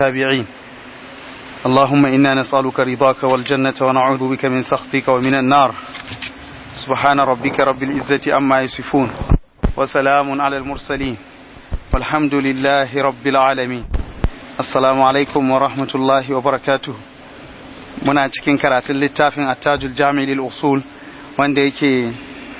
التابعين اللهم إنا نسألك رضاك والجنة ونعوذ بك من سخطك ومن النار سبحان ربك رب العزة أما يصفون وسلام على المرسلين والحمد لله رب العالمين السلام عليكم ورحمة الله وبركاته muna cikin karatun littafin attajul jami lil usul wanda yake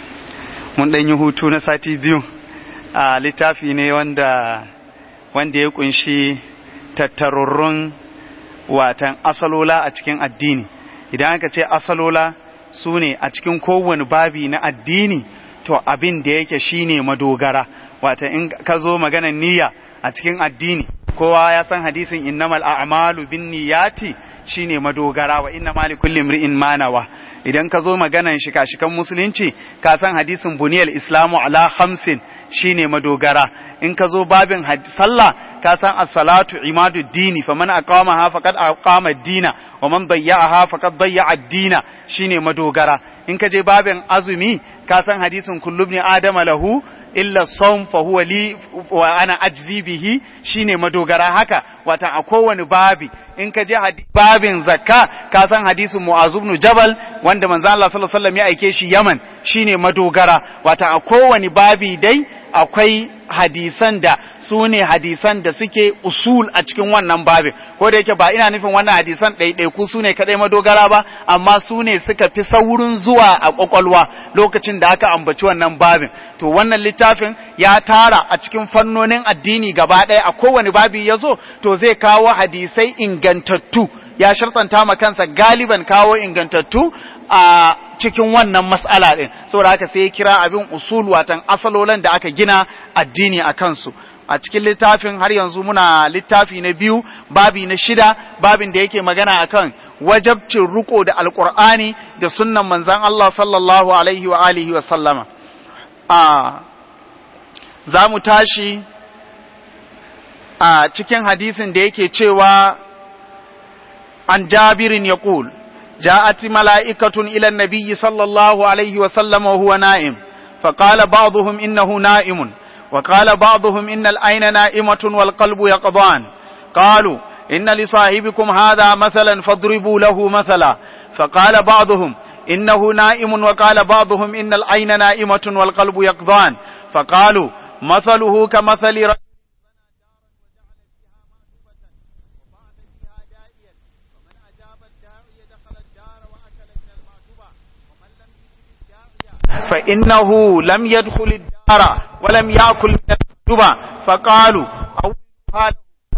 mun dan yi hutu na sati biyu a littafi ne wanda wanda ya kunshi tattarurrun watan asalola a cikin addini idan aka ce asalola su ne a cikin kowane babi na addini to abin da yake shine madogara wata in ka zo maganar niyya a cikin addini kowa ya san hadisin innamal a'malu bin niyyati shine madogara wa inna mali kulli imri'in manawa idan ka zo maganan shika-shikan musulunci ka san hadisin buniyal islamu ala hamsin shine madogara in ka zo babin sallah ka san as-salatu imadu dini faman aqamaha faqad aqama ad-dina wa man dayya'aha faqad dayya'a ad-dina shine madogara in ka je babin azumi ka san hadisin kullu ibn adama lahu illa sawm fa huwa li wa ana ajzi bihi shine madogara haka wata a kowane babi in ka je babin zakka ka san hadisin mu'az ibn jabal wanda manzo Allah sallallahu alaihi wasallam ya aike shi Yaman shine madogara wata a kowane babi dai akwai hadisan da su ne hadisan da suke usul a cikin wannan babin ko da yake ba ina nufin wannan hadisan ɗaiɗaiku su ne kaɗai madogara ba amma su ne suka fi saurin zuwa a ƙwaƙwalwa lokacin da aka ambaci wannan babin to wannan littafin ya tara a cikin fannonin addini gaba ɗaya a kowane babi ya zo to zai kawo hadisai ingantattu ya shartanta ma kansa galiban kawo ingantattu a cikin wannan mas'ala ɗin saboda haka sai ya kira abin usul watan asalolan da aka gina addini a kansu a cikin littafin har yanzu muna littafi na biyu babi na shida babin da yake magana akan wajabcin riko da alkur'ani da sunnan manzan Allah sallallahu alaihi wa alihi wa sallama a za mu tashi a cikin hadisin da yake cewa an jabirin ya جاءت ملائكة إلى النبي صلى الله عليه وسلم وهو نائم فقال بعضهم إنه نائم وقال بعضهم إن العين نائمة والقلب يقضان قالوا إن لصاحبكم هذا مثلا فاضربوا له مثلا فقال بعضهم إنه نائم وقال بعضهم إن العين نائمة والقلب يقضان فقالوا مثله كمثل رجل فإنه لم يدخل الدار ولم يأكل من المكتوبة فقالوا أو قال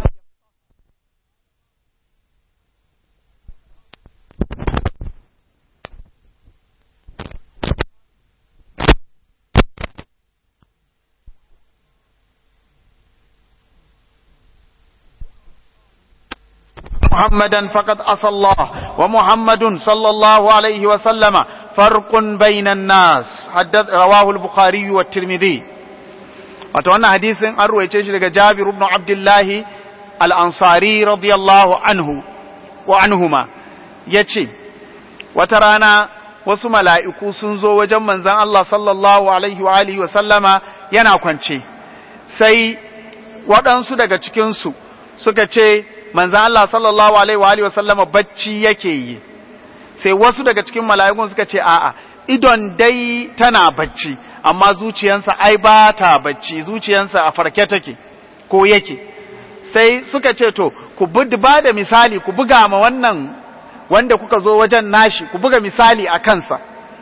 محمدا فقد أصى الله ومحمد صلى الله عليه وسلم فرق بين الناس حدث رواه البخاري والترمذي wato wannan hadisin an ruwaice shi daga Jabir ibn Abdullah al-Ansari radiyallahu anhu wa anhuma yace wata rana wasu mala'iku sun zo wajen manzon Allah sallallahu alaihi wa alihi wa sallama yana kwance sai waɗansu daga cikin su suka ce manzon Allah sallallahu alaihi wa alihi wa sallama bacci yake yi sai wasu daga cikin mala'ikun suka ce a'a idon dai tana bacci amma zuciyansa ai ba ta bacci zuciyansa a farke take ko yake sai suka ce to ku ba da misali ku buga ma wannan wanda kuka zo wajen nashi ku buga misali a kansa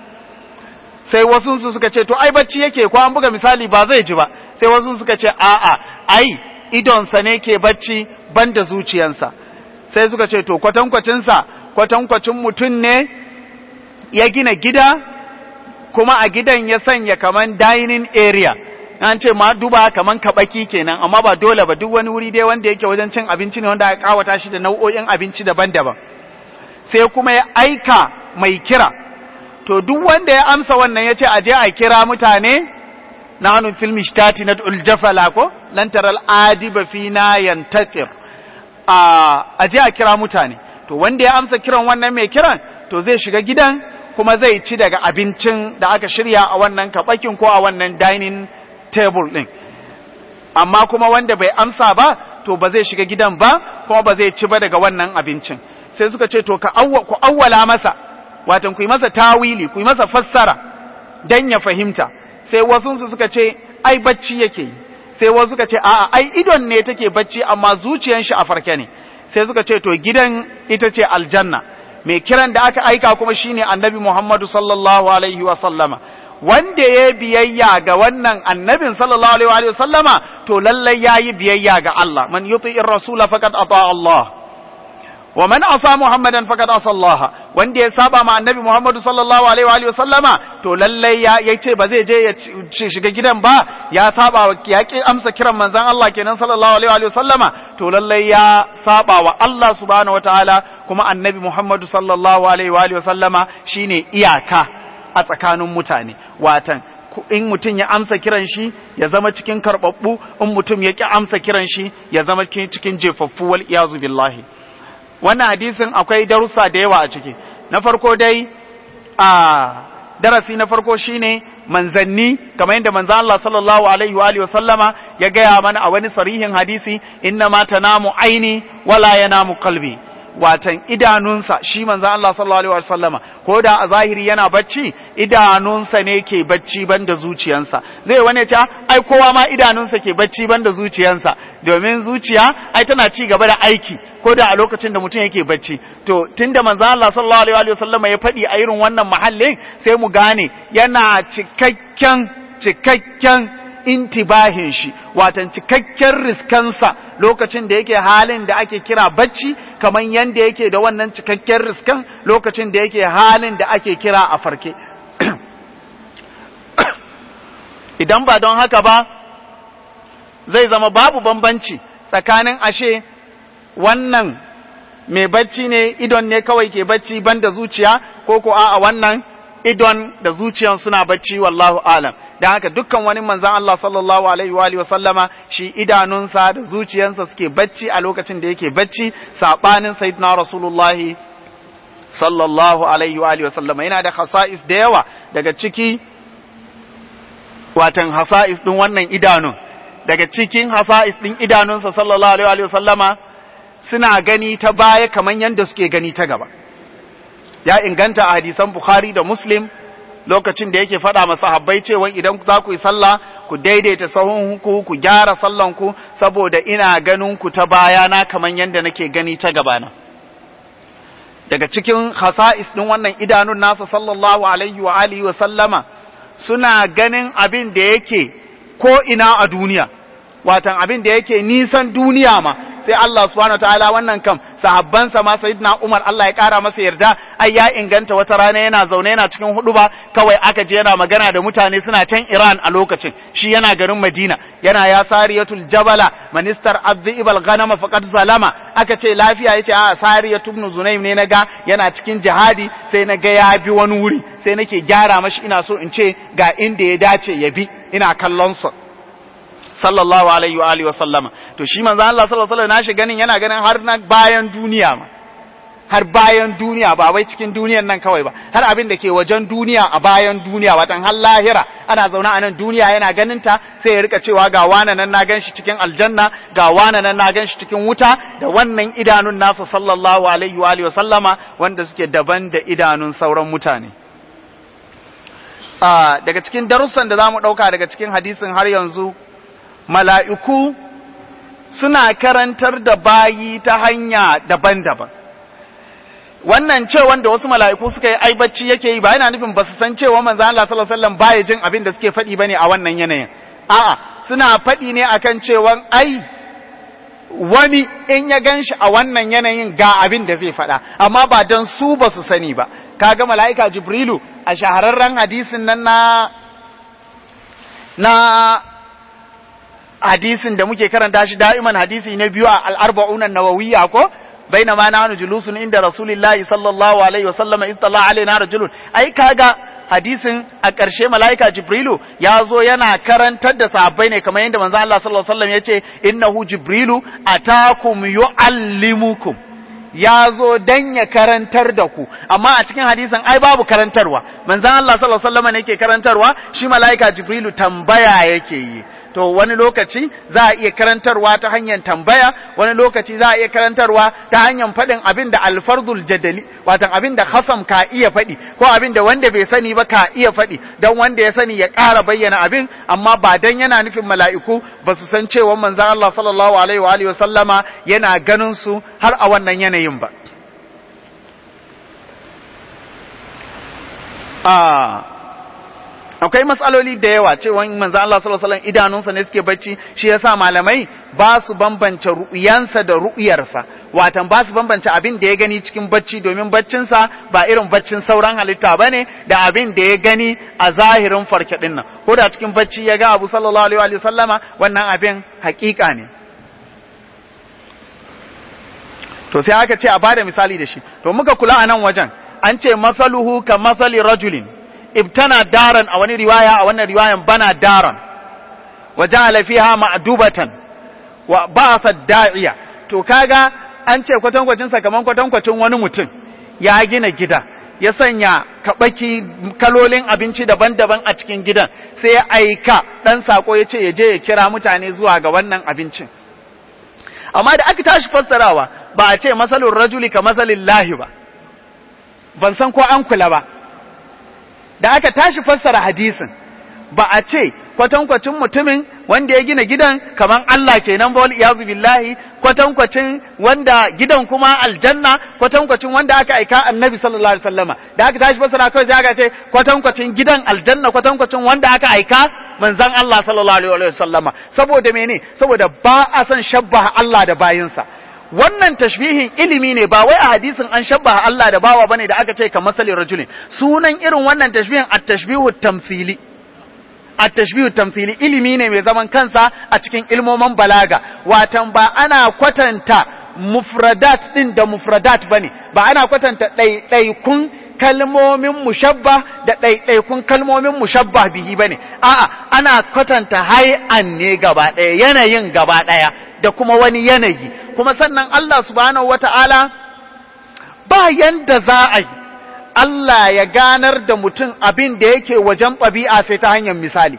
sai wasu su suka ce to ai bacci yake ko an buga misali ba zai ji ba sai wasu suka ce a'a ai idonsa ne ke bacci banda zuciyansa sai suka ce to kwatankwacinsa kwatankwacin mutum ne ya gina gida kuma a gidan ya sanya kaman dining area an ce ma duba kaman kabaki kenan amma ba dole ba duk wani wuri dai wanda yake wajen cin abinci ne wanda aka kawata shi da nau'o'in abinci daban-daban sai kuma ya aika mai kira to duk wanda ya amsa wannan ya ce a je a kira mutane na hannun filmi shtati na uljafala ko lantaral adiba fina yantakir a je a kira mutane to wanda ya amsa kiran wannan mai kiran to zai shiga gidan kuma zai ci daga abincin da aka shirya a wannan kabakin ko a wannan dining table din amma kuma wanda bai amsa ba to ba zai shiga gidan ba kuma ba zai ci ba daga wannan abincin sai suka ce to ka ku awwala masa watan ku yi masa tawili ku yi masa fassara dan ya fahimta sai wasu su suka ce ai bacci yake yi sai wasu suka ce a'a ai idon ne take bacci amma zuciyan shi a farke ne sai suka ce to gidan ita ce aljanna mai kiran da aka aika kuma shine annabi Muhammadu sallallahu alaihi wa sallama wanda ya biyayya ga wannan annabin sallallahu alaihi wa sallama to lallai yayi biyayya ga Allah man yuti'ir rasula faqad ata Allah wa man asa muhammadan faqad asa Allah wanda ya saba ma annabi Muhammadu sallallahu alaihi wa sallama to lallai ya yace ba zai je ya shiga gidan ba ya saba wa ya ki amsa kiran manzon Allah kenan sallallahu alaihi wa sallama to lallai ya saba wa Allah subhanahu wataala kuma annabi Muhammadu sallallahu alaihi wa sallama shine iyaka a tsakanin mutane watan in mutum ya amsa kiran shi ya zama cikin karbabbu in mutum ya ki amsa kiran shi ya zama cikin jefaffu wal iyazu billahi wannan hadisin akwai darussa da yawa a ciki na farko dai a darasi na farko shine manzanni kamar yadda manzo Allah sallallahu alaihi wa alihi sallama ya gaya mana a wani sarihin hadisi inna ma tanamu aini wala yanamu qalbi watan idanunsa shi manzo Allah sallallahu alaihi wa sallama ko da a zahiri yana bacci idanunsa ne ke bacci banda zuciyansa zai wani ta ai kowa ma idanunsa ke bacci banda zuciyansa domin zuciya ai tana ci gaba da aiki ko da a lokacin da mutum yake bacci to tunda manzo Allah sallallahu alaihi wa sallama ya faɗi a irin wannan mahallin sai mu gane yana cikakken cikakken intibahin shi watan cikakken riskansa lokacin da yake halin da ake kira bacci kamar yanda yake da wannan cikakken riskan lokacin da yake halin da ake kira a farke idan ba don haka ba zai zama babu bambanci tsakanin ashe wannan mai bacci ne idon ne kawai ke bacci banda zuciya ko ko a wannan idon da zuciyan suna bacci wallahu alam dan haka dukkan wani manzan Allah sallallahu alaihi wa alihi sallama shi idanunsa da zuciyansa suke bacci a lokacin da yake bacci sabanin sayyidina rasulullahi sallallahu alaihi wa alihi sallama yana da khasa'is da yawa daga ciki watan hasa'is din wannan idanun daga cikin hasa'is din idanunsa sallallahu alaihi wa sallama suna gani ta baya kamar yadda suke gani ta gaba ya inganta a hadisan Bukhari da Muslim lokacin da yake faɗa masa habbai cewa idan za ku yi sallah ku daidaita sahun ku ku gyara sallan ku saboda ina ganin ku ta baya na kamar yadda nake gani ta gabana daga cikin khasa'is din wannan idanun nasa sallallahu alaihi wa alihi wa sallama suna ganin abin da yake ko ina a duniya watan abin da yake nisan duniya ma sai Allah subhanahu wataala wannan kam sahabbansa ma sayyidina Umar Allah ya kara masa yarda ai ya inganta wata rana yana zaune yana cikin hudu ba kawai aka je yana magana da mutane suna can Iran a lokacin shi yana garin Madina yana ya sariyatul jabala manistar abdi ibal ghanama faqad zalama aka ce lafiya yace a sariyatu ibn zunaym ne naga yana cikin jihadi sai naga ya bi wani wuri sai nake gyara mashi ina so in ce ga inda ya dace ya bi ina kallon sa sallallahu alaihi wa alihi wa sallama to shi manzo Allah sallallahu alaihi nashi ganin yana ganin har na bayan duniya ma har bayan duniya ba wai cikin duniyan nan kawai ba har abin da ke wajen duniya a bayan duniya watan har lahira ana zaune a nan duniya yana ganin ta sai ya rika cewa ga wana nan na ganshi cikin aljanna ga wana nan na ganshi cikin wuta da wannan idanun nasa sallallahu alaihi wa alihi wa sallama wanda suke daban da idanun sauran mutane daga cikin darussan da zamu dauka daga cikin hadisin har yanzu mala'iku suna karantar da bayi ta hanya daban-daban. Wannan ce wanda wasu mala'iku suka yi ai bacci yake yi ba yana nufin ba su san cewa manzo Allah sallallahu alaihi wasallam baya jin abin da suke faɗi bane a wannan yanayin. A'a, suna faɗi ne akan cewa ai wani in ya ganshi a wannan yanayin ga abin da zai faɗa, amma ba don su ba su sani ba. Kaga mala'ika Jibrilu a shahararren hadisin nan na na hadisin da muke karanta shi da'iman hadisi na biyu a al'arba'una nawawiyya ko baina ma nahnu julusun inda rasulillahi sallallahu alaihi wa sallama istalla alaina rajulun ai kaga hadisin a ƙarshe mala'ika jibrilu ya zo yana karantar da sahabbai ne kamar yadda manzo Allah sallallahu alaihi wasallam yace innahu jibrilu atakum yuallimukum ya zo dan ya karantar da ku amma a cikin hadisin ai babu karantarwa manzo Allah sallallahu alaihi wasallam ne yake karantarwa shi mala'ika jibrilu tambaya yake yi to wani lokaci za a iya karantarwa ta hanyar tambaya wani lokaci za a iya karantarwa ta hanyar faɗin abin da alfardul jadali watan abin da hasam ka iya faɗi ko abin da wanda bai sani ba ka iya faɗi don wanda ya sani ya ƙara bayyana abin amma ba dan yana nufin mala'iku ba su san cewa manzon Allah sallallahu alaihi wa alihi wa sallama yana ganin su har a wannan yanayin ba a akwai matsaloli da yawa cewa manzo Allah sallallahu alaihi wasallam idanunsa ne suke bacci shi yasa malamai ba su bambance ru'yansa da ru'yarsa watan ba su bambance abin da ya gani cikin bacci domin baccinsa ba irin baccin sauran halitta bane da abin da ya gani a zahirin farke din nan ko da cikin bacci ya ga Abu sallallahu alaihi wa sallama wannan abin hakika ne to sai aka ce a bada misali da shi to muka kula a nan wajen an ce masaluhu ka masali rajulin ibtana daran a wani riwaya a wannan riwayan bana daran wa ja'ala fiha ma'dubatan wa ba'atha da'iya to kaga an ce kwatankwacin sa kaman kwatankwacin wani mutum ya gina gida ya sanya kabaki kalolin abinci daban-daban a cikin gidan sai ya aika dan sako ya ce ya je ya kira mutane zuwa ga wannan abincin amma da aka tashi fassarawa ba a ce masalul rajuli ka masalin lahi ba ban san ko an kula ba da aka tashi fassara hadisin ba a ce kwatankwacin mutumin wanda ya gina gidan kaman Allah kenan ba wal iyazu billahi kwatankwacin wanda gidan kuma aljanna kwatankwacin wanda aka aika annabi sallallahu alaihi wasallama da aka tashi fassara kawai sai aka ce kwatankwacin gidan aljanna kwatankwacin wanda aka aika manzon Allah sallallahu alaihi wasallama saboda mene saboda ba a san shabbaha Allah da bayinsa wannan tashbihin ilimi ne ba wai a hadisin an shabbaha Allah da bawa bane da aka ce ka masalin rajulin sunan irin wannan tashbihin at-tashbihu tamthili at-tashbihu tamthili ilimi ne mai zaman kansa a cikin ilmoman balaga watan ba ana kwatanta mufradat din da mufradat bane ba ana kwatanta ɗaiɗaikun kalmomin mushabba da ɗaiɗaikun kalmomin mushabba bihi bane a'a ana kwatanta hay'an ne gaba ɗaya yanayin gaba ɗaya da kuma wani yanayi kuma sannan Allah subhanahu wata'ala ba yanda za a yi Allah ya ganar da mutum abin da yake wajen ɗabi'a sai ta hanyar misali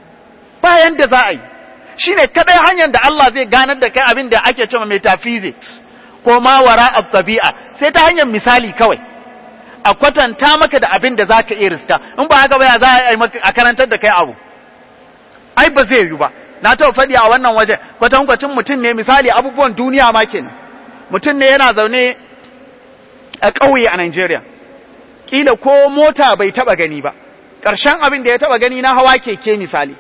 ba yanda za a yi shi ne kaɗai hanyar da Allah zai ganar da kai abin da ake cewa metaphysics ko ma wara a ɗabi'a sai ta hanyar misali kawai a kwatanta maka da abin da za ka iya riska in ba haka ba ya za a yi a karantar da kai abu ai ba zai yi ba na taɓa faɗi a wannan wajen kwatankwacin mutum ne misali abubuwan duniya ma kenan mutum ne yana zaune a ƙauye a Najeriya kila ko mota bai taɓa gani ba ƙarshen abin da ya taɓa gani na hawa keke misali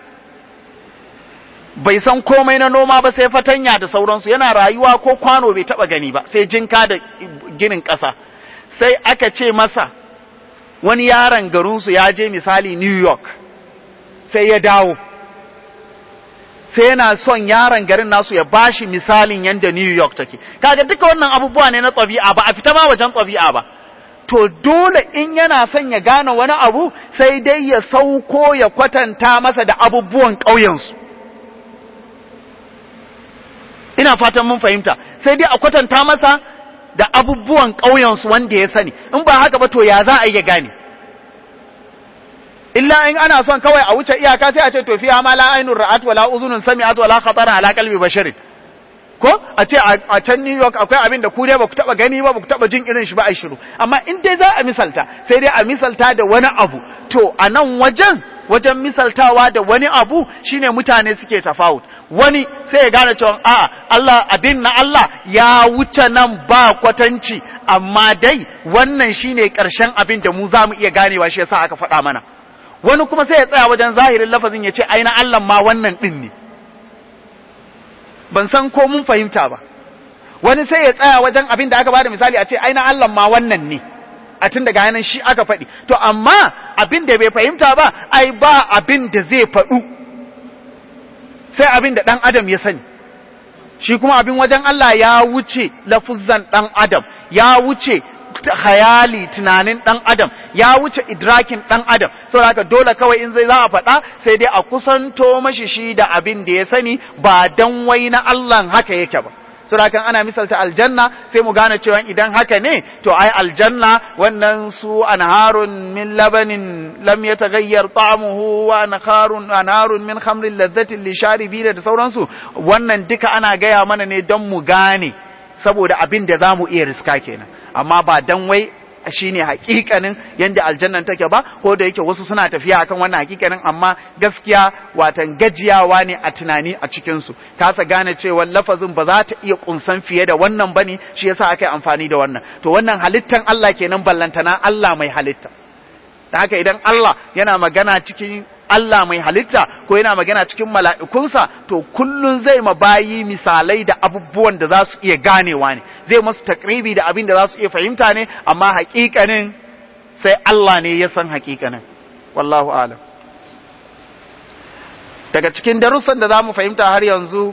bai san komai na noma ba sai fatanya da sauransu yana rayuwa ko kwano bai taɓa gani ba sai jinka da ginin ƙasa sai aka ce masa wani yaron garinsu ya je misali New York sai ya dawo sai yana son yaron garin nasu ya bashi misalin yadda New York take kaga duka wannan abubuwa ne na ɗabi'a ba a fita ma wajen ɗabi'a ba to dole in yana son ya gane wani abu sai dai ya sauko ya kwatanta masa da abubuwan ƙauyensu ina fatan mun fahimta sai dai a kwatanta masa da abubuwan ƙauyensu wanda ya sani in ba haka ba to ya za a iya gane illa in ana son kawai a wuce iyaka sai a ce to fiha ma la ainur ra'at wala uzunun sami'at wala khatara ala qalbi basharin ko a ce a can New York akwai abin da ku dai ba ku taba gani ba ba ku taba jin irin shi ba a shiru amma in dai za a misalta sai dai a misalta da wani abu to a nan wajen wajen misaltawa da wani abu shine mutane suke tafawut wani sai ya gane cewa a Allah abin na Allah ya wuce nan ba kwatanci amma dai wannan shine karshen abin da mu za mu iya ganewa shi yasa aka faɗa mana wani kuma sai ya tsaya wajen zahirin lafazin ya ce aina Allah ma wannan ɗin ne ban san ko mun fahimta ba wani sai ya tsaya wajen abin da aka bada misali a ce aina Allah ma wannan ne a tun daga yanan shi aka faɗi to amma abin da bai fahimta ba ai ba abin da zai faɗu sai abin da ɗan adam ya sani shi kuma abin wajen Allah ya wuce lafuzzan ɗan adam ya wuce hayali tunanin ɗan adam ya wuce idrakin ɗan adam saboda haka dole kawai in zai za a faɗa sai dai a kusanto mashi shi da abin da ya sani ba dan wai na Allah haka yake ba surakan ana misalta aljanna sai mu gane cewa idan haka ne to ai aljanna wannan su anharun min labanin lam yataghayyar ta'amuhu wa anharun anharun min khamrin ladhatin lisharibina da sauransu wannan duka ana gaya mana ne don mu gane saboda abin da zamu iya riska kenan amma ba dan wai shine hakikanin yanda aljannan take ba ko da yake wasu suna tafiya akan wannan hakikanin amma gaskiya watan gajiyawa ne a tunani a cikin su kasa gane cewa lafazin ba za ta iya kunsan fiye da wannan bane shi yasa aka yi amfani da wannan to wannan halittan Allah kenan ballantana Allah mai halitta da haka idan Allah yana magana cikin Allah mai halitta ko yana magana cikin mala'ikunsa to kullun zai ma bayi misalai da abubuwan da za su iya ganewa ne zai masu takribi da abin da za su iya fahimta ne amma haƙiƙanin sai Allah ne ya san haƙiƙanin wallahu alam daga cikin darussan da za mu fahimta har yanzu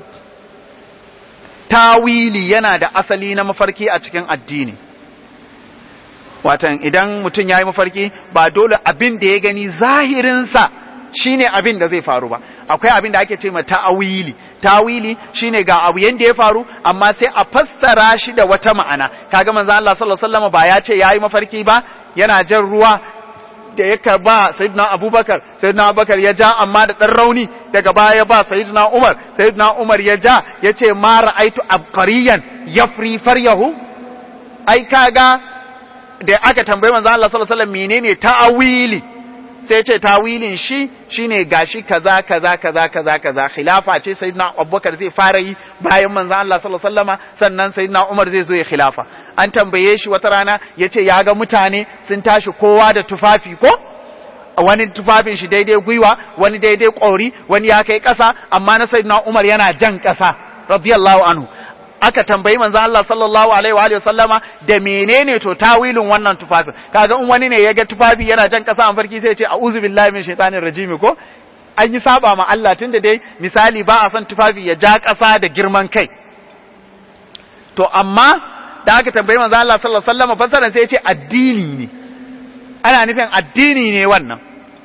tawili yana da asali na mafarki a cikin addini watan idan mutum ya yi mafarki ba dole abin da ya gani zahirinsa shine abin da zai faru ba akwai abin da ake ce ma ta'awili ta'awili shine ga abu yanda ya faru amma sai a fassara shi da wata ma'ana kaga manzo Allah sallallahu alaihi wasallam ba ya ce yayi mafarki ba yana jan ruwa da ya ba sayyidina Abubakar sayyidina Abubakar ya ja amma da dan rauni daga baya ba sayyidina Umar sayyidina Umar ya ja yace ma ra'aitu abqariyan yafri faryahu ai kaga da aka tambayi manzo Allah sallallahu alaihi wasallam menene ta'awili sai ce tawilin shi shine gashi kaza kaza kaza kaza kaza khilafa ce sayyidina Abubakar zai fara yi bayan manzo Allah sallallahu alaihi wasallama sannan sayyidina Umar zai zo ya khilafa an tambaye shi wata rana yace ya ga mutane sun tashi kowa da tufafi ko wani tufafin shi daidai gwiwa wani daidai ƙori wani ya kai ƙasa amma na sayyidina Umar yana jan ƙasa radiyallahu anhu aka tambayi manzo Allah sallallahu alaihi wa sallama da menene to tawilin wannan tufafin kaga in wani ne ya ga tufafi yana jan kasa an farki sai ya ce a'udhu billahi min shaitanir rajim ko an yi saba ma Allah tunda dai misali ba a son tufafi ya ja kasa da girman kai to amma da aka tambayi manzo Allah sallallahu alaihi wa sallama fasaran sai ya ce addini ne ana nufin addini ne wannan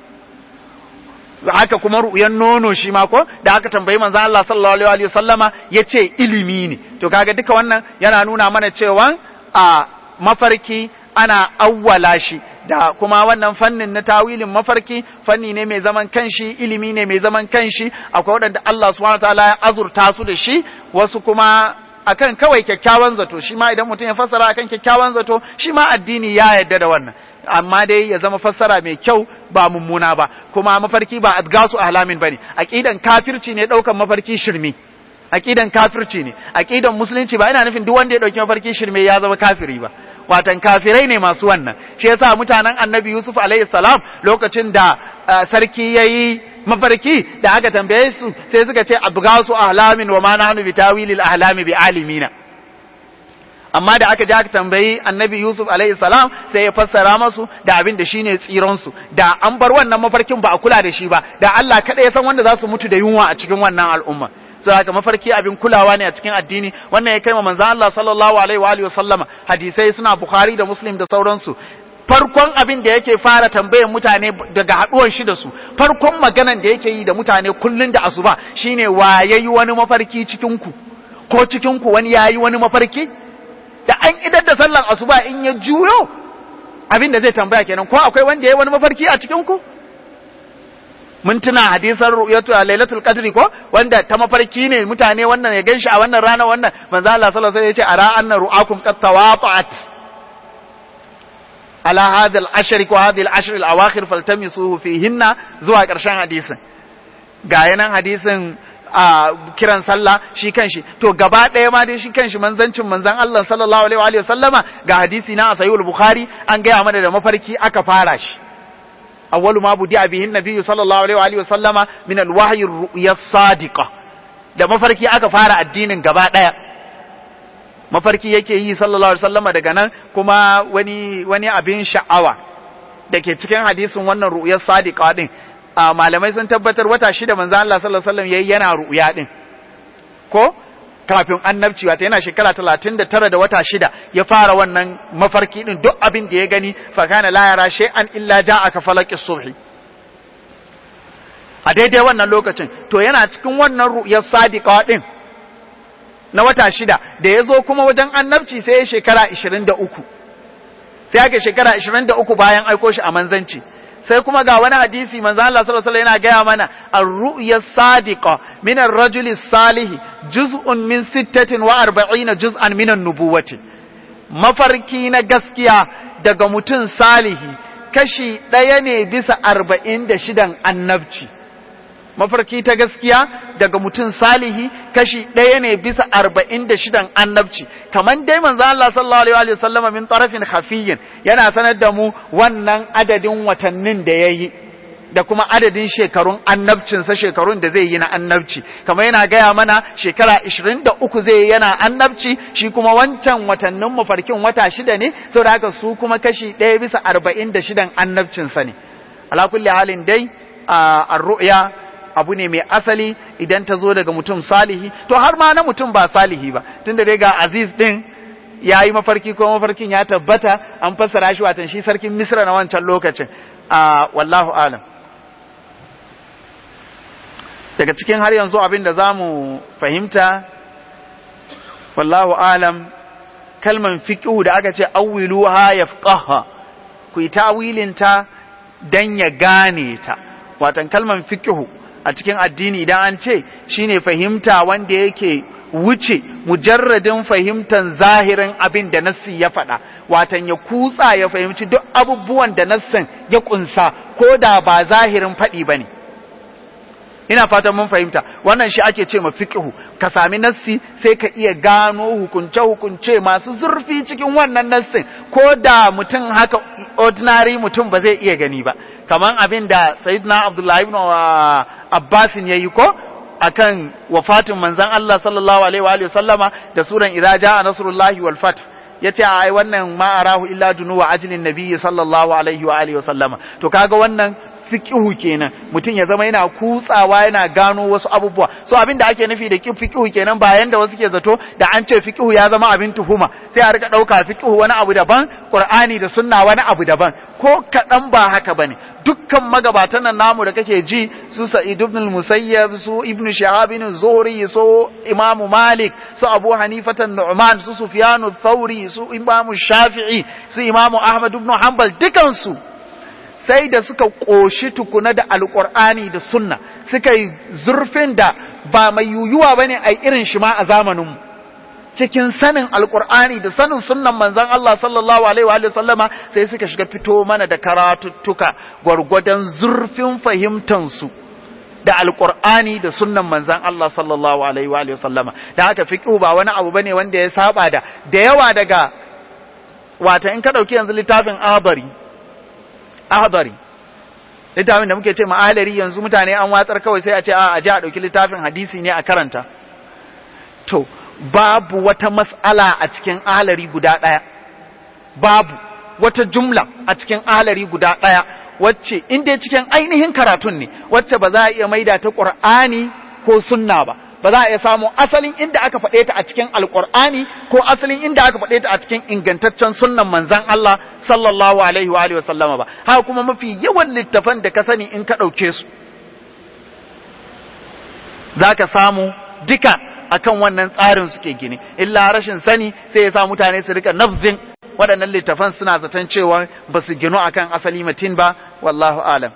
haka kuma ru'yan nono shi ma ko da aka tambayi manzo Allah sallallahu alaihi wa sallama yace ilimi ne to kaga duka wannan yana nuna mana cewa a mafarki ana awwala shi da kuma wannan fannin na tawilin mafarki fanni ne mai zaman kanshi ilimi ne mai zaman kanshi akwai waɗanda Allah subhanahu wataala ya azurta su da shi wasu kuma akan kawai kyakkyawan zato shi ma idan mutum ya fassara akan kyakkyawan zato shi ma addini ya yarda da wannan amma dai ya zama fassara mai kyau ba mummuna ba kuma mafarki ba adgasu ahlamin bane aqidan kafirci ne daukan mafarki shirme aqidan kafirci ne aqidan musulunci ba ina nufin duk wanda ya dauki mafarki shirme ya zama kafiri ba watan kafirai ne masu wannan shi yasa mutanen annabi yusuf alaihi salam lokacin da sarki yayi mafarki da aka tambaye su sai suka ce abgasu ahlamin wa ma nahnu bitawilil ahlami bi alimina amma da aka je aka tambayi annabi Yusuf alaihi salam sai ya fassara masu da abin da shine tsiron su da an bar wannan mafarkin ba a kula da shi ba da Allah kada ya san wanda za su mutu da yunwa a cikin wannan al'umma so haka mafarki abin kulawa ne a cikin addini wannan ya kai ma manzo Allah sallallahu alaihi wa alihi wa sallama hadisai suna Bukhari da Muslim da sauransu farkon abin da yake fara tambayar mutane daga haduwar shi da su farkon maganan da yake yi da mutane kullun da asuba shine wa yayi wani mafarki cikin ku ko cikin ku wani yayi wani mafarki da an idar da sallan asuba in ya juyo abin da zai tambaya kenan ko akwai wanda ya yi wani mafarki a cikin ku mun tuna hadisan ru'yatu a lailatul qadri ko wanda ta mafarki ne mutane wannan ya ganshi a wannan rana wannan manzo Allah sallallahu alaihi wasallam ya ce ara anna ru'akum qad tawafa'at ala hadha al-ashr ko hadhihi al-ashr al-awakhir faltamisuhu fihinna zuwa karshen hadisin ga yanan hadisin a kiran sallah shi kanshi to gaba ɗaya ma dai shi kanshi manzancin manzan Allah sallallahu alaihi wa sallama ga hadisi na sahihul bukhari an gaya mana da mafarki aka fara shi awwalu ma budi bihi nabiyyu sallallahu alaihi wa sallama min alwahyi ru'ya sadiqa da mafarki aka fara addinin gaba ɗaya mafarki yake yi sallallahu alaihi sallama daga nan kuma wani wani abin sha'awa da ke cikin hadisin wannan ru'yar sadiqa din a malamai sun tabbatar wata shida manzo Allah sallallahu alaihi wasallam yayi yana ru'ya din ko kafin annabci wata yana shekara 39 da wata shida ya fara wannan mafarki din duk abin da ya gani fa kana la yara shay'an illa ja'a ka falaqis subhi a daidai wannan lokacin to yana cikin wannan ru'yar sadiqa din na wata shida da ya zo kuma wajen annabci sai ya shekara ishirin da uku sai ake shekara ishirin da uku bayan aiko shi a manzanci sai kuma ga wani hadisi manzo Allah sallallahu alaihi yana gaya mana ar-ru'ya sadiqa min ar-rajuli salih juz'un min 46 juz'an min an-nubuwati mafarki na gaskiya daga mutum salihi kashi ɗaya ne bisa arba'in da shidan annabci mafarki ta gaskiya daga mutum salihi kashi ɗaya ne bisa arba'in da shidan annabci kamar dai manzo Allah sallallahu alaihi wa sallam min tarafin khafiyyin yana sanar da mu wannan adadin watannin da yayi da kuma adadin shekarun annabcinsa shekarun da zai yi na annabci kamar yana gaya mana shekara 23 zai yi yana annabci shi kuma wancan watannin mafarkin wata shida ne saboda haka su kuma kashi ɗaya bisa arba'in da shidan annabcinsa ne ala kulli halin dai a ru'ya abu ne mai asali idan ta zo daga mutum salihi to har ma na mutum ba salihi ba tunda dai ga aziz din ya yi mafarki ko mafarkin ya tabbata an fassara shi watan shi sarkin misra na wancan lokacin a wallahu alam daga cikin har yanzu abin da za mu fahimta wallahu alam kalman fiqhu da aka ce awwiluha yafqaha ku yi tawilinta dan ya gane ta watan kalman fiqhu a cikin addini idan an ce shine fahimta wanda yake wuce mujarradin fahimtan zahirin abin da nassi ya faɗa watan ya kutsa ya fahimci duk abubuwan da nassin ya kunsa ko da ba zahirin faɗi bane ina fatan mun fahimta wannan shi ake ce ma fiqhu ka sami nassi sai ka iya gano hukunce hukunce masu zurfi cikin wannan nassin ko da mutum haka ordinary mutum ba zai iya gani ba kaman abin da sayyidina abdullahi ibn abbas ya yi ko akan wafatin manzon Allah sallallahu alaihi wa alihi sallama da suran idza jaa nasrullahi wal fath yace ai wannan ma arahu illa dunuwa ajlin nabiyyi sallallahu alaihi wa alihi sallama to kaga wannan fiqihu kenan mutum ya zama yana kutsawa yana gano wasu abubuwa so abin da ake nufi da fiqihu kenan ba yanda wasu ke zato da an ce fiqihu ya zama abin tuhuma sai a rika dauka fiqihu wani abu daban qur'ani da sunna wani abu daban ko kadan ba haka bane dukkan magabatan nan namu da kake ji su sa'id ibn al-musayyab su ibn shahab ibn zuhri su imamu malik su abu hanifatan nu'man su sufyan thawri su imamu shafi'i su imamu ahmad ibn hanbal dukansu sai da suka ƙoshi tukuna da alƙur'ani da sunna suka yi zurfin da ba mai yuyuwa ba ne a irin shi ma a zamaninmu cikin sanin alƙur'ani da sanin sunnan manzan Allah sallallahu alaihi wa sallama sai suka shiga fito mana da karatuttuka gwargwadon zurfin fahimtansu da alƙur'ani da sunnan manzan Allah sallallahu alaihi wa sallama da haka fiqhu ba wani abu bane wanda ya saba da da yawa daga wata in ka dauki yanzu littafin abari ahdari littafin da muke ce ma'alari yanzu mutane an watsar kawai sai a ce a ji a ɗauki littafin hadisi ne a karanta to babu wata mas'ala a cikin ahalari guda ɗaya babu wata jumla a cikin ahalari guda ɗaya wacce inda cikin ainihin karatun ne wacce ba za a iya maida ta ƙur'ani ko sunna ba ba za a iya samu asalin inda aka faɗe ta a cikin alƙur'ani ko asalin inda aka faɗe ta a cikin ingantaccen sunnan manzan Allah sallallahu alaihi wa alihi sallama ba haka kuma mafi yawan littafan da ka sani in ka ɗauke su za ka samu duka akan wannan tsarin suke gini illa rashin sani sai ya sa mutane su rika nafzin waɗannan littafan suna zaton cewa ba su ginu akan asali matin ba wallahu alam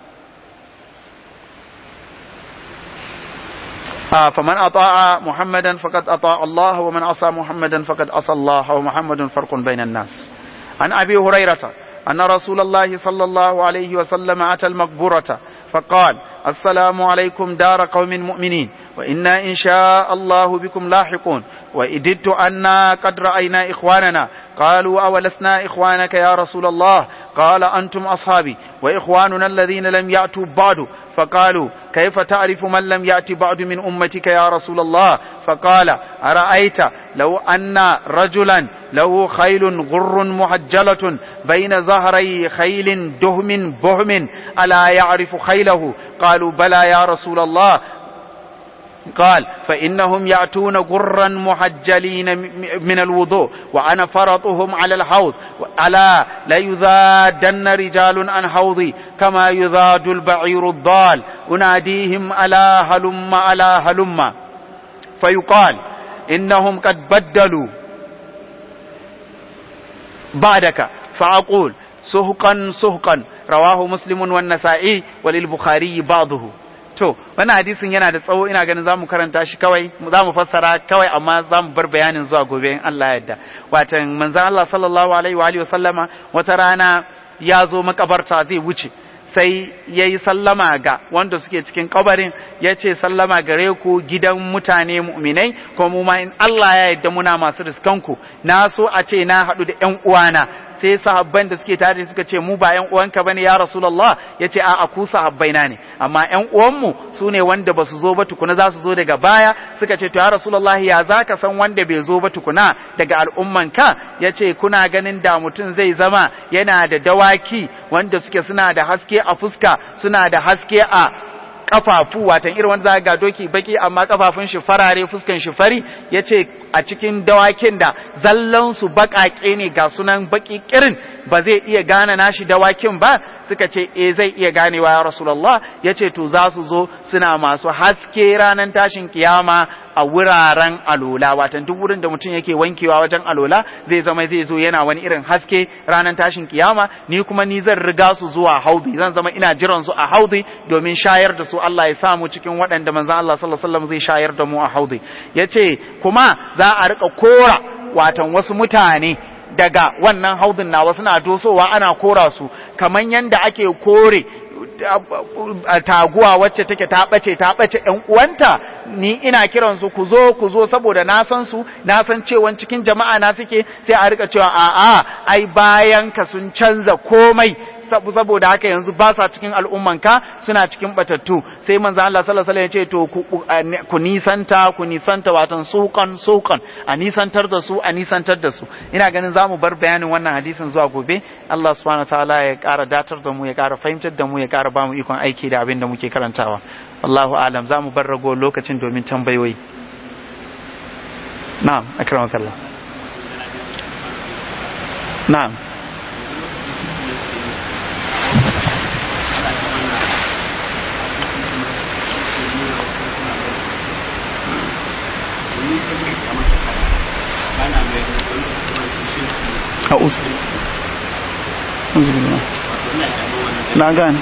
فمن أطاع محمدا فقد أطاع الله ومن عصى محمدا فقد عصى الله ومحمد فرق بين الناس عن أبي هريرة أن رسول الله صلى الله عليه وسلم أتى المقبرة فقال السلام عليكم دار قوم مؤمنين وإنا إن شاء الله بكم لاحقون وإددت أنا قد رأينا إخواننا قالوا أولسنا إخوانك يا رسول الله قال أنتم أصحابي وإخواننا الذين لم يأتوا بعد فقالوا كيف تعرف من لم يأت بعد من أمتك يا رسول الله فقال أرأيت لو أن رجلا له خيل غر محجلة بين زهري خيل دهم بهم ألا يعرف خيله قالوا بلى يا رسول الله قال فإنهم يأتون غرا محجلين من الوضوء وأنا فرطهم على الحوض ألا ليذادن رجال عن حوضي كما يذاد البعير الضال أناديهم ألا هلم ألا هلم فيقال إنهم قد بدلوا بعدك فأقول سهقا سهقا رواه مسلم والنسائي وللبخاري بعضه to wannan hadisin yana da tsawo ina ganin zamu karanta shi kawai zamu fassara kawai amma zamu bar bayanin zuwa gobe in Allah ya yarda watan manzon Allah sallallahu alaihi wa alihi wasallama wata rana ya zo makabarta zai wuce sai ya yi sallama ga wanda suke cikin kabarin ya ce sallama gare ku gidan mutane mu'minai ko mu ma in Allah ya yarda muna masu riskanku na so a ce na haɗu da ƴan uwana sai sahabban da suke tare suka ce mu ba ƴan uwanka bane ya rasulullah ya ce a'a ku sahabbai na ne amma ƴan uwanmu su ne wanda ba su zo ba tukuna za su zo daga baya suka ce to ya rasulullah ya za ka san wanda bai zo ba tukuna daga al'ummanka ya ce kuna ganin da mutum zai zama yana da dawaki wanda suke suna da haske a fuska suna da haske a kafafu watan irin wanda za ga doki baki amma kafafun shi farare fuskan shi fari yace a cikin dawakin da zallan su bakake ne ga sunan baki kirin ba zai iya gane nashi dawakin ba suka ce eh zai iya ganewa ya rasulullah yace to za su zo suna masu haske ranar tashin kiyama a wuraren alola watan duk wurin da mutum yake wankewa wajen alola zai zama zai zo yana wani irin haske ranar tashin kiyama ni kuma ni zan riga su zuwa haudi zan zama ina jiran su a haudi domin shayar da su Allah ya samu cikin waɗanda manzon Allah sallallahu alaihi wasallam zai shayar da mu a haudi yace kuma za a rika kora watan wasu mutane daga wannan haudin na wasu na dosowa ana kora su kaman yanda ake kore taguwa wacce take ta bace ta bace ɗan uwanta ni ina kiran su ku zo ku zo saboda na san su na san cewa cikin jama'a na suke sai a rika cewa a'a ai bayan ka sun canza komai saboda haka yanzu ba sa cikin al'ummanka suna cikin batattu sai manzo Allah sallallahu alaihi wasallam ya ce to ku nisanta ku nisanta watan sukan sukan a nisantar da su a nisantar da su ina ganin zamu bar bayanin wannan hadisin zuwa gobe Allah subhanahu wataala ya ƙara datar da mu ya ƙara fahimtar da mu ya ƙara ba mu ikon aiki da abin da muke karantawa Allahu alam zamu bar rago lokacin domin tambayoyi na'am akramakallah na'am أعوذ أعوذ بالله na gane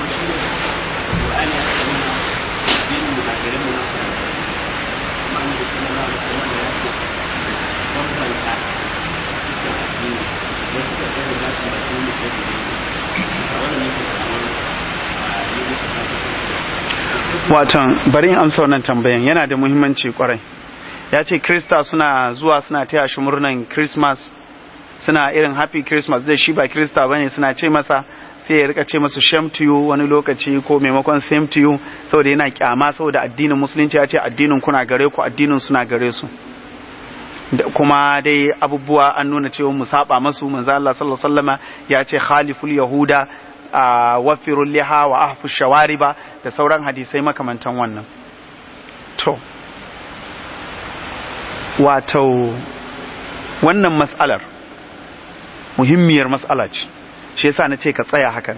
watan bari in amsa wannan tambayan yana da muhimmanci kwarai ya ce krista suna zuwa suna taya shi murnan christmas suna irin happy christmas zai shi ba krista bane suna ce masa sai ya rika ce masu shame to you wani lokaci ko maimakon same to you saboda yana kyama saboda addinin musulunci ya ce addinin kuna gare ku addinin suna gare su kuma dai abubuwa an nuna cewa mu saba masu manzo Allah sallallahu alaihi wasallama ya ce khaliful yahuda wafirul liha wa ahfu shawariba da sauran hadisai makamantan wannan to wato wannan mas'alar muhimmiyar mas'ala ce shi yasa na ce ka tsaya hakan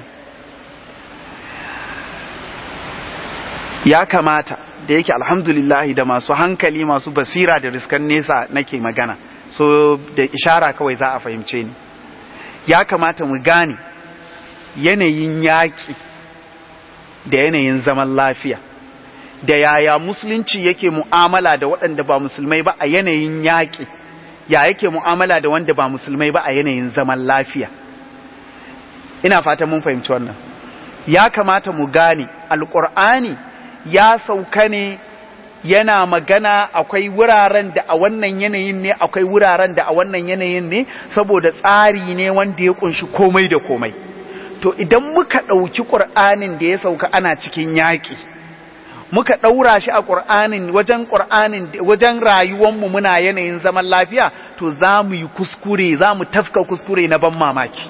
ya kamata da yake alhamdulillahi da masu hankali masu basira da riskan nesa nake magana so da ishara kawai za a fahimce ni ya kamata mu gane yanayin yaƙi da yanayin zaman lafiya da yaya musulunci yake mu'amala da waɗanda ba musulmai ba a yanayin yaƙi ya yake mu'amala da wanda ba musulmai ba a yanayin zaman lafiya ina fata mun fahimci wannan ya kamata mu gane alƙur'ani ya sauka ne yana magana akwai wuraren da a wannan yanayin ne akwai wuraren da a wannan yanayin ne saboda tsari ne wanda ya kunshi komai da komai to idan muka ɗauki ƙur'anin da ya sauka ana cikin yaƙi muka ɗaura shi a ƙur'anin wajen ƙur'anin wajen rayuwanmu muna yanayin zaman lafiya to za mu yi kuskure za mu tafka kuskure na ban mamaki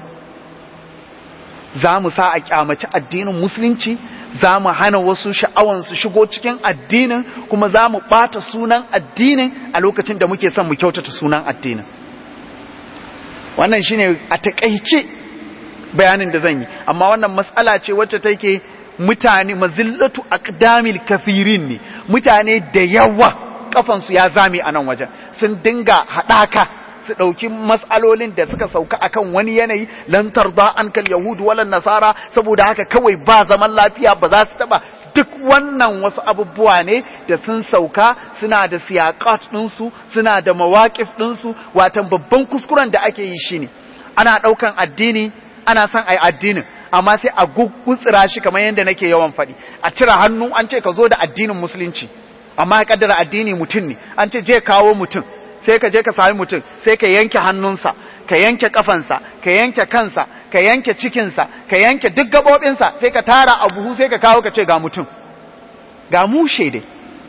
za mu sa a kyamaci addinin musulunci za mu hana wasu sha'awan su shigo cikin addinin kuma za mu ɓata sunan addinin a lokacin da muke son mu kyautata sunan addinin wannan shine a taƙaice bayanin da zan yi amma wannan matsala ce wacce take mutane mazillatu aqdamil kafirin ne mutane da yawa kafansu ya zame a nan wajen sun dinga haɗaka su ɗauki matsalolin da suka sauka akan wani yanayi lantar da an kal yahudu walan nasara saboda haka kawai ba zaman lafiya ba za su taɓa duk wannan wasu abubuwa ne da sun sauka suna da siyaƙat ɗinsu suna da mawaƙif ɗinsu watan babban kuskuren da ake yi shine ana ɗaukan addini ana son a yi addinin amma sai a gutsira shi kamar yadda nake yawan faɗi a cire hannu an ce ka zo da addinin musulunci amma ya kaddara addini mutum ne an ce je kawo mutum sai ka je ka sami mutum sai ka yanke hannunsa ka yanke kafansa ka yanke kansa ka yanke cikinsa ka yanke duk gaɓoɓinsa sai ka tara a buhu sai ka kawo ka ce ga mutum ga mushe dai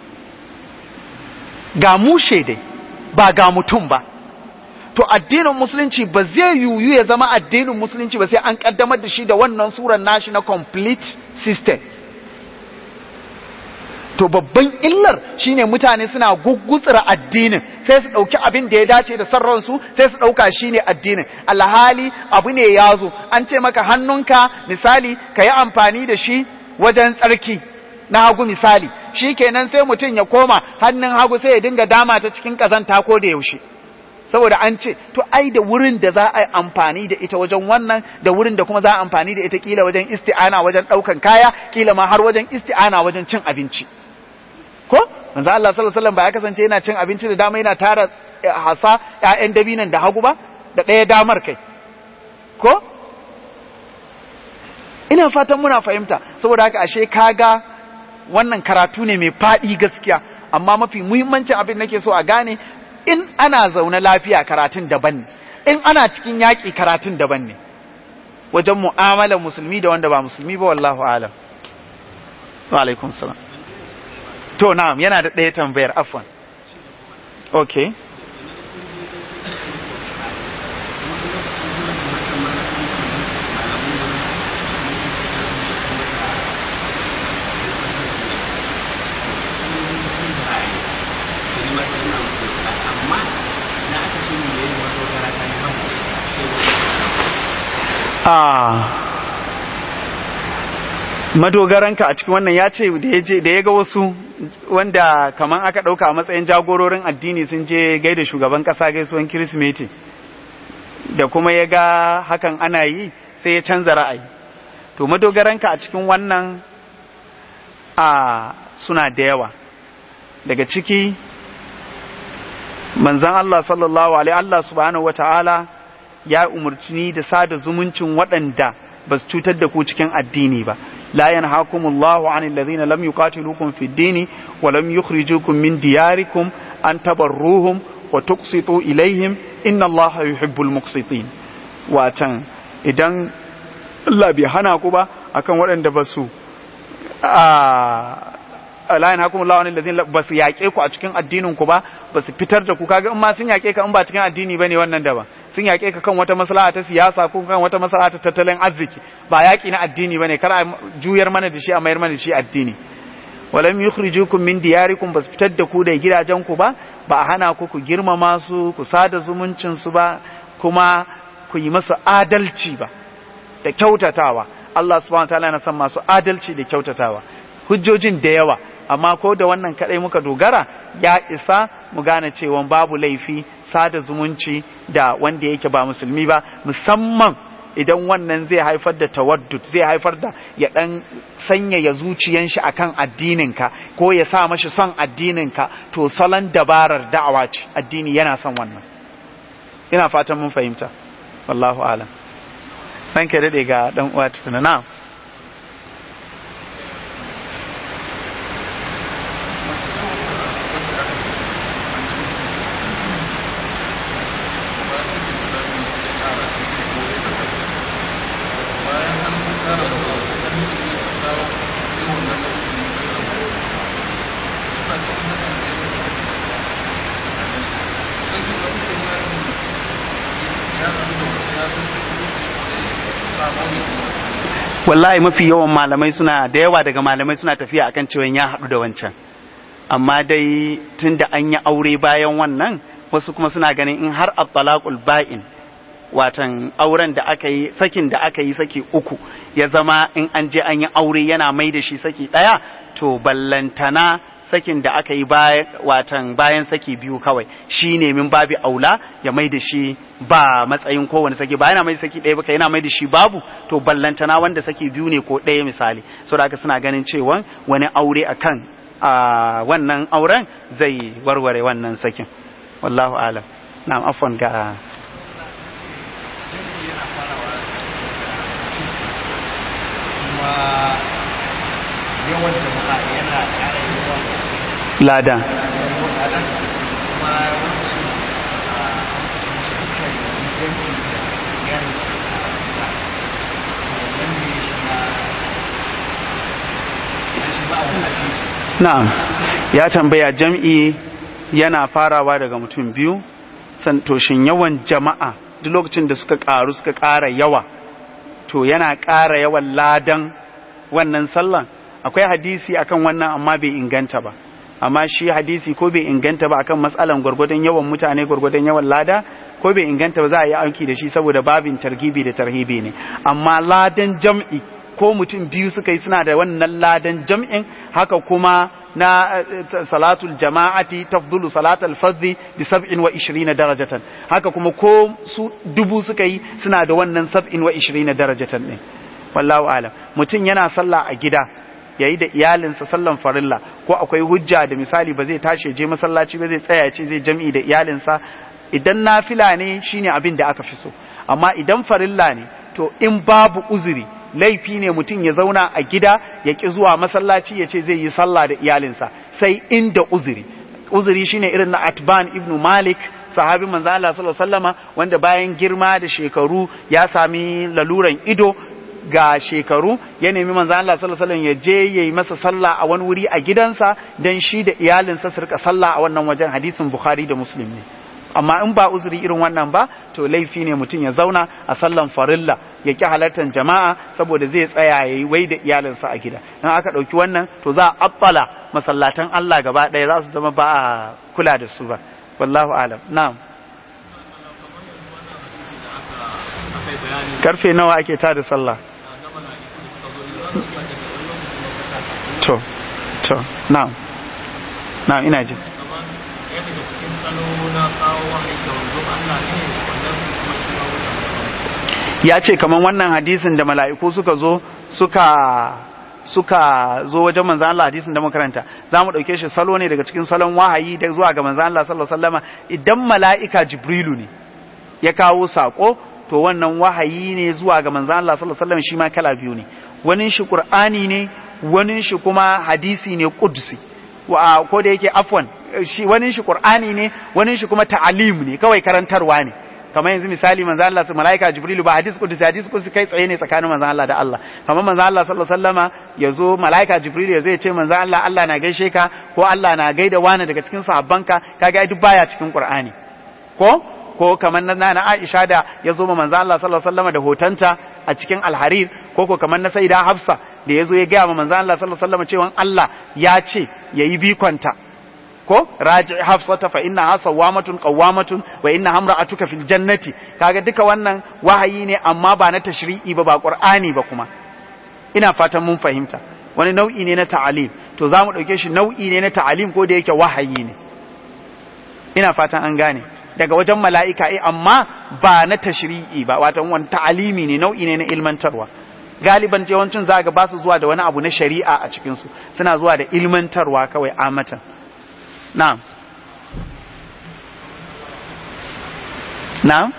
ga mushe dai ba ga mutum ba to addinin musulunci ba zai yiwu ya zama addinin musulunci ba sai an kaddamar da shi da wannan surar nashi na complete system to babban illar shine mutane suna gugutsura addinin sai su dauki abin da ya dace da sarransu sai su dauka shine addinin alhali abu ne ya zo an ce maka hannunka misali ka yi amfani da shi wajen tsarki na hagu misali shi kenan sai mutum ya koma hannun hagu sai ya dinga dama ta cikin kazanta ko da yaushe saboda an ce to ai da wurin da za a yi amfani da ita wajen wannan da wurin da kuma za a amfani da ita kila wajen isti'ana wajen daukan kaya kila ma har wajen isti'ana wajen cin abinci ko manzo Allah sallallahu alaihi wasallam ba ya kasance yana cin abinci da dama yana tara hasa ƴaƴan dabinan da hagu ba da ɗaya damar kai ko ina fatan muna fahimta saboda haka ashe kaga wannan karatu ne mai faɗi gaskiya amma mafi muhimmancin abin nake so a gane in ana zaune lafiya karatun daban ne in ana cikin yaƙi karatun daban ne wajen mu'amalar musulmi da wanda ba musulmi ba wallahu alam wa alaikum salam to na'am yana da ɗaya tambayar afwan okay madogaranka a cikin wannan ya ce da ya ga wasu wanda kamar aka ɗauka a matsayin jagororin addini sun je gaida shugaban ƙasa gaisuwan kirismeti da kuma ya ga hakan ana yi sai ya canza ra'ayi to madogaranka a cikin wannan a suna da yawa daga ciki manzan Allah sallallahu alaihi Allah subhanahu wata'ala ya umarci da sada zumuncin waɗanda ba su cutar da ku cikin addini ba la yanhaakum Allahu 'anil ladhina lam yuqatilukum fid din wa lam yukhrijukum min diyarikum an tabarruhum wa tuqsitu ilaihim inna Allaha yuhibbul muqsitin watan idan Allah bai hana ku ba akan waɗanda ba su a la yanhaakum Allahu 'anil ladhina ba su yaƙe ku a cikin addinin ku ba ba su fitar da ku kaga in ma sun yaƙe ka in ba cikin addini bane wannan daban sun yaƙe ka kan wata maslaha ta siyasa ko kan wata maslaha ta tattalin arziki ba yaƙi na addini bane kar a juyar mana da shi a mayar mana da shi addini walam yukhrijukum min diyarikum bas fitar da ku da gidajen ku ba ba a hana ku ku girmama su ku sada zumuncin su ba kuma ku yi masu adalci ba da kyautatawa Allah subhanahu wataala yana son masu adalci da kyautatawa hujjojin da yawa amma ko da wannan kadai muka dogara ya isa mu gane cewa babu laifi sada zumunci da wanda yake ba musulmi ba musamman idan wannan zai haifar da tawaddud zai haifar da ya dan sanyaya zuciyan shi akan addininka ko ya sa mashi son addininka to salon dabarar da'awa ce addini yana son wannan ina fatan mun fahimta wallahu alam san ka dade ga dan uwa tukuna na'am wallahi mafi yawan malamai suna da yawa daga malamai suna tafiya akan cewa ya haɗu da wancan amma dai tun da an yi aure bayan wannan wasu kuma suna ganin in har at-talaqul ba'in watan auren da aka yi sakin da aka yi saki uku ya zama in an je an yi aure yana mai da shi saki ɗaya to ballantana sakin da aka yi bayan watan bayan saki biyu kawai shine min babi aula ya mai da shi ba matsayin kowane saki ba yana mai saki ɗaya ba yana mai da shi babu to ballantana wanda saki biyu ne ko ɗaya misali saboda haka suna ganin cewa wani aure akan a wannan auren zai warware wannan sakin wallahu alam na'am afwan ga kuma yawan jama'a yana ƙara yawa lada yawan kuma wasu suka yi jami'i da iyalin su a gida wannan ne shi na shi ba a wani na'am ya tambaya jam'i yana farawa daga mutum biyu san to shin yawan jama'a duk lokacin da suka ƙaru suka ƙara yawa to yana ƙara yawan ladan wannan sallan akwai hadisi akan wannan amma bai inganta ba amma shi hadisi ko bai inganta ba akan matsalan gwargwadon yawan mutane gwargwadon yawan lada ko bai inganta ba za a yi aiki da shi saboda babin targibi da tarhibi ne amma ladan jam'i ko mutum biyu suka yi suna da wannan ladan jam'in haka kuma na salatul jama'ati tafdulu salatul fardhi bi 27 darajatan haka kuma ko su dubu suka yi suna da wannan 27 darajatan ne wallahu alam mutum yana sallah a gida yayi da iyalinsa sallan farilla ko akwai hujja da misali ba zai tashi je masallaci ba zai tsaya ce zai jam'i da iyalinsa idan nafila ne shine abin da aka fi so amma idan farilla ne to in babu uzuri laifi ne mutum ya zauna a gida ya ƙi zuwa masallaci ya ce zai yi sallah da iyalinsa sai inda uzuri uzuri shine irin na atban ibnu malik sahabin manzo Allah sallallahu alaihi wasallama wanda bayan girma da shekaru ya sami laluran ido ga shekaru ya nemi manzo Allah sallallahu alaihi wasallam ya je yayi masa sallah a wani wuri a gidansa dan shi da iyalinsa su rika sallah a wannan wajen hadisin bukhari da muslim ne amma in ba uzuri irin wannan ba to laifi ne mutum ya zauna a sallan farilla ya ki halartar jama'a saboda zai tsaya ya yi wai da iyalinsa a gida in aka ɗauki wannan to za a abbala masallatan Allah gaba ɗaya za su zama ba a kula da su ba wallahu alam na'am karfe nawa ake ta da sallah to to na'am na'am ina ji ya ce kamar wannan hadisin da mala'iku suka zo suka suka zo wajen manzan Allah hadisin da makaranta za mu ɗauke shi salo ne daga cikin salon wahayi da zuwa ga manzan Allah sallallahu alaihi wasallama idan mala'ika jibrilu ne ya kawo sako to wannan wahayi ne zuwa ga manzan Allah sallallahu alaihi wasallama shi ma kala biyu ne wani shi qur'ani ne wani shi kuma hadisi ne qudsi wa ko da yake afwan shi wani shi qur'ani ne wani shi kuma ta'alim ne kawai karantarwa ne kamar yanzu misali manzo Allah su malaika jibrilu ba hadis qudsi hadis qudsi kai tsaye ne tsakanin manzo Allah da Allah kamar manzo Allah sallallahu alaihi wasallama yazo malaika jibrilu yazo ya ce manzo Allah Allah na gaishe ka ko Allah na gaida wani daga cikin sahabbanka kaga duk baya cikin qur'ani ko ko kamar na na Aisha da yazo ma manzo Allah sallallahu alaihi wasallama da hotanta a cikin alharir ko ko kamar na Sayyida Hafsa da yazo ya ga ma manzo Allah sallallahu alaihi wasallama cewa Allah ya ce yayi bikonta ko raji hafsata fa inna sawamatun qawamatun wa inna hamra'atuka fil jannati kaga duka wannan wahayi ne amma ba na tashri'i ba ba qur'ani ba kuma ina fatan mun fahimta wani nau'i ne na ta'alim to zamu dauke shi nau'i ne na ta'alim ko da yake wahayi ne ina fatan an gane daga wajen mala'ika eh amma ba na tashri'i ba wato wani ta'alimi ne nau'i ne na ilmantarwa galiban yawancin za ga ba su zuwa da wani abu na shari'a a cikinsu suna zuwa da ilmantarwa kawai amatan na'am na'am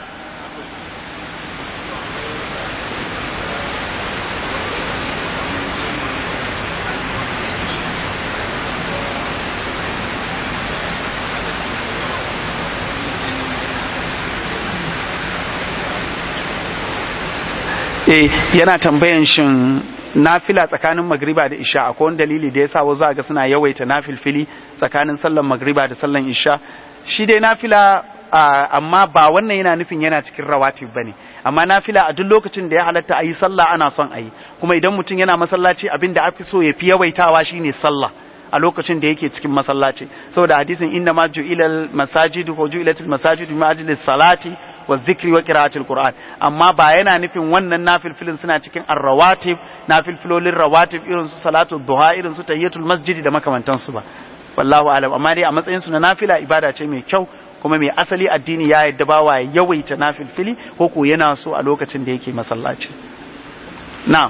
eh yana tambayan shin nafila tsakanin magriba da isha akwai wani dalili da yasa wasu ga suna yawaita nafilfili tsakanin sallan magriba da sallan isha shi dai nafila amma ba wannan yana nufin yana cikin rawatib bane amma nafila a duk lokacin da ya halatta ayi sallah ana son ayi kuma idan mutum yana masallaci abin da afi so ya fi yawaitawa shine sallah a lokacin da yake cikin masallaci saboda hadisin inna ma ju'ilal masajid ko ju'ilatil masajid min ajli salati wa zikri wa qira'atil qur'an amma ba yana nufin wannan nafilfilin suna cikin arrawatib nafilfilolin rawatib irin su salatu duha irin su tahiyatul masjidi da makamantan su ba wallahu alam amma dai a matsayin su na nafila ibada ce mai kyau kuma mai asali addini ya yadda bawa ya yawaita nafilfili ko ko yana so a lokacin da yake masallaci na'am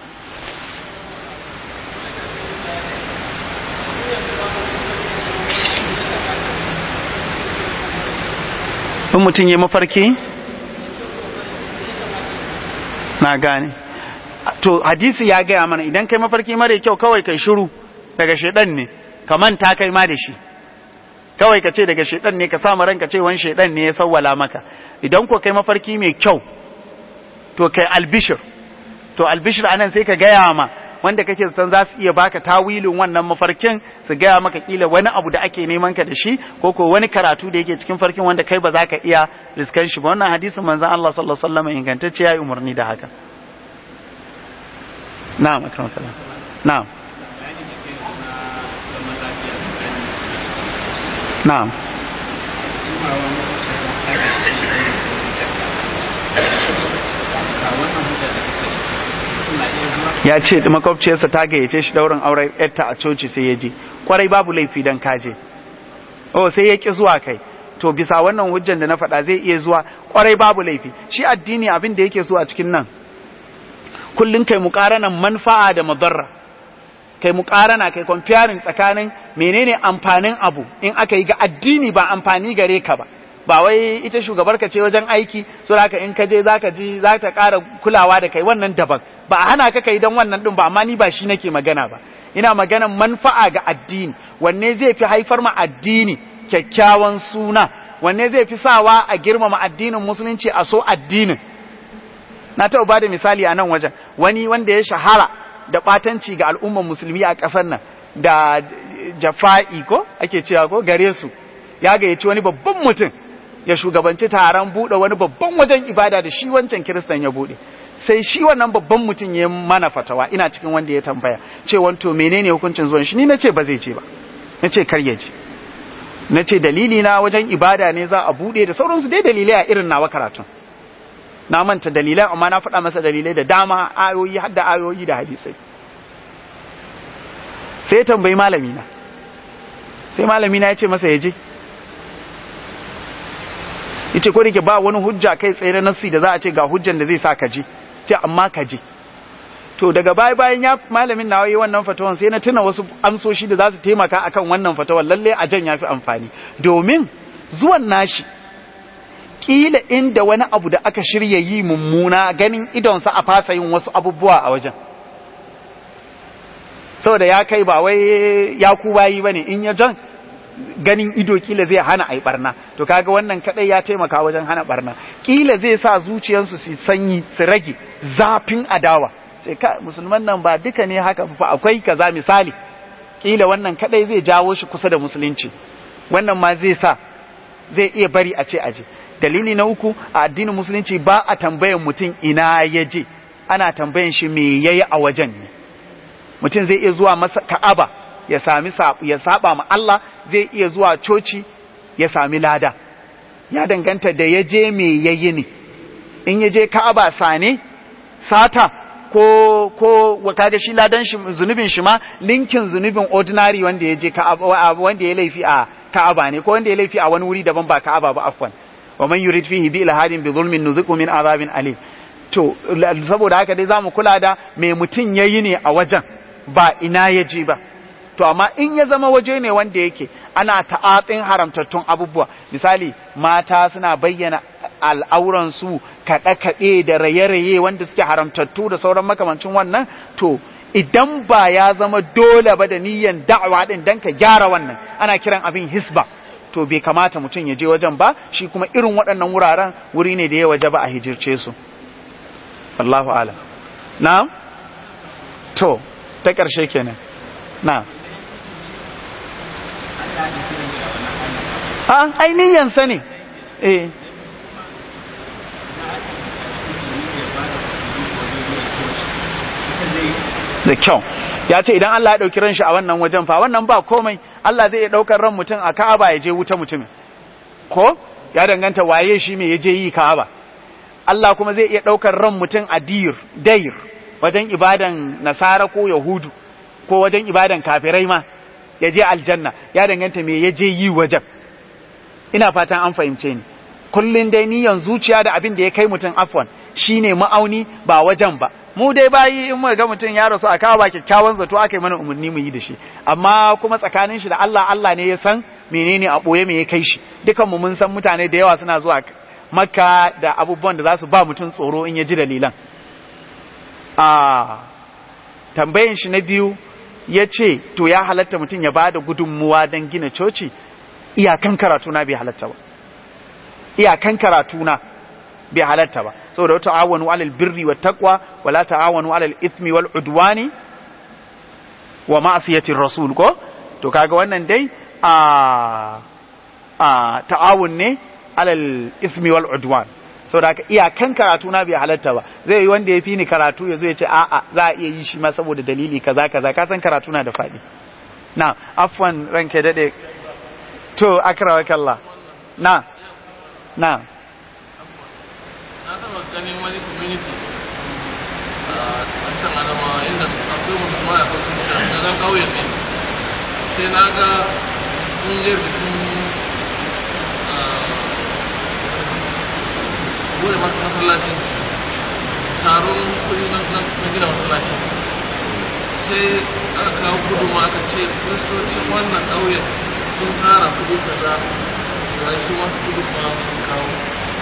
in mutum ya mafarki na gane to hadisi ya gaya mana idan kai mafarki mara kyau kawai kai shiru daga shedan ne ka manta kai ma da shi kawai ka ce daga shedan ne ka samu ranka ce wani shedan ne ya sawwala maka idan ko kai mafarki mai kyau to kai albishir to albishir anan sai ka gaya ma wanda kake zaton za su iya baka tawilin wannan mafarkin su gaya maka kila wani abu da ake neman ka da shi ko ko wani karatu da yake cikin farkin wanda kai ba za ka iya riskan shi ba wannan hadisin manzon Allah sallallahu alaihi wasallam ingantacce yayi umarni da haka na'am akramakallah na'am na'am ya ce makwabciyarsa ta gayyace shi daurin auren yarta a coci sai ya je kwarai babu laifi dan kaje oh sai ya ki zuwa kai to bisa wannan hujjan da na faɗa zai iya zuwa kwarai babu laifi shi addini abin da yake so a cikin nan kullun kai muqaranan manfa'a da madarra kai muqarana kai comparing tsakanin menene amfanin abu in aka yi ga addini ba amfani gare ka ba ba wai ita shugabar ka ce wajen aiki so haka in ka je zaka ji za ta ƙara kulawa da kai wannan daban ba a hana ka kai dan wannan din ba amma ni ba shi nake magana ba ina maganan manfa'a ga addini wanne zai fi haifar ma addini kyakkyawan suna wanne zai fi sawa a girmama addinin musulunci a so addinin na taɓa ba da misali a nan wajen wani wanda ya shahara da ɓatanci ga al'umman musulmi a ƙasar nan da jafa'i ko ake cewa ko gare su ya gayyaci wani babban mutum ya shugabanci taron buɗe wani babban wajen ibada da shi wancan kiristan ya buɗe sai shi wannan babban mutum ya mana fatawa ina cikin wanda ya tambaya ce wanto menene hukuncin zuwan shi ni na ce ba zai je ba na ce kar ya je na ce dalili na wajen ibada ne za a buɗe da sauransu dai dalilai a irin nawa karatun na manta dalilai amma na faɗa masa dalilai da dama ayoyi har da ayoyi da hadisai sai ya tambayi malami na sai malami na ya ce masa ya je yace ko dake ba wani hujja kai tsaye na nassi da za a ce ga hujjan da zai sa ka je ce amma ka je to daga baya bayan ya malamin nawa yi wannan fatawan sai na tuna wasu amsoshi da za su taimaka akan wannan fatawan lalle a jan yafi amfani domin zuwan nashi kila inda wani abu da aka shirya yi mummuna ganin idonsa a fasa yin wasu abubuwa a wajen saboda ya kai ba wai ya ku bayi bane in ya jan ganin ido kila zai hana a yi barna to kaga wannan kadai ya taimaka wajen hana barna kila zai sa zuciyarsu su sanyi su rage zafin adawa sai ka musulman nan ba duka ne haka fa akwai kaza misali kila wannan kadai zai jawo shi kusa da musulunci wannan ma zai sa zai iya bari a ce aje dalili na uku a addinin musulunci ba a tambayan mutum ina ya je ana tambayan shi me yayi a wajen ne mutum zai iya zuwa masa ka'aba ya sami ya saba ma Allah zai iya zuwa coci ya sami lada ya danganta da ya je me yayi ne in ya je Ka'aba sane sata ko ko kaga shi ladan shi zunubin shi ma linkin zunubin ordinary wanda ya je Ka'aba wanda ya laifi a Ka'aba ne ko wanda ya laifi a wani wuri daban ba Ka'aba ba afwan wa man yurid fihi bi ilhadin bi zulmin nuziqu min azabin alim to saboda haka dai zamu kula da me mutun yayi ne a wajen ba ina ya je ba to amma in ya zama waje ne wanda yake ana ta'atsin haramtattun abubuwa misali mata suna bayyana al'auransu kaɗe-kaɗe da raye-raye wanda suke haramtattu da sauran makamancin wannan to idan ba ya zama dole ba da niyyar da'awa din dan ka gyara wannan ana kiran abin hisba to bai kamata mutum ya je wajen ba shi kuma irin waɗannan wuraren wuri ne da ya waje ba a hijirce su Allahu alam na to ta ƙarshe kenan na a ainihin sa ne eh da kyau ya ce idan Allah ya ɗauki ran shi a wannan wajen fa wannan ba komai Allah zai iya ɗaukar ran mutum a Ka'aba ya je wuta mutumin ko ya danganta waye shi me ya je yi Ka'aba Allah kuma zai iya ɗaukar ran mutum a dir dair wajen ibadan nasara ko yahudu ko wajen ibadan kafirai ma ya je aljanna ya danganta me ya je yi wajen ina fatan an fahimce ni kullun dai niyan zuciya da abin da ya kai mutum afwan shine ma'auni ba wajen ba mu dai bayi in muka ga mutum ya rasu a kawo ba kyakkyawan zato aka yi mana umarni mu yi da shi amma kuma tsakanin shi da Allah Allah ne ya san menene a boye me ya kai shi dukan mu mun san mutane da yawa suna zuwa makka da abubuwan da za su ba mutum tsoro in ya ji dalilan a tambayin shi na biyu ya ce to ya halatta mutum ya ba da gudunmuwa don gina coci iyakan karatu na bai halatta ba iyakan karatu na bai halatta ba saboda wata awanu alal birri wa taqwa wala ta'awanu alal ithmi wal udwani wa ma'siyatir rasul ko to kaga wannan dai a a ta'awun ne alal ithmi wal udwan saboda haka iyakan karatu na bai halatta ba zai yi wanda ya fi ni karatu ya zo ya ce a'a za a iya yi shi ma saboda dalili kaza kaza ka san karatu na da faɗi na afwan ranke dade to akrawa kallah na na na taɓa ganin wani community a can adamawa inda akwai musulmai akwai kristiyan da nan ƙauyen ne sai na ga ƙungiyar bikin bude masallaci taron kudi na gina masallaci sai aka kawo kudu ma aka ce kristocin wannan ƙauyen sun tara kudi kaza da su ma kudu ma sun kawo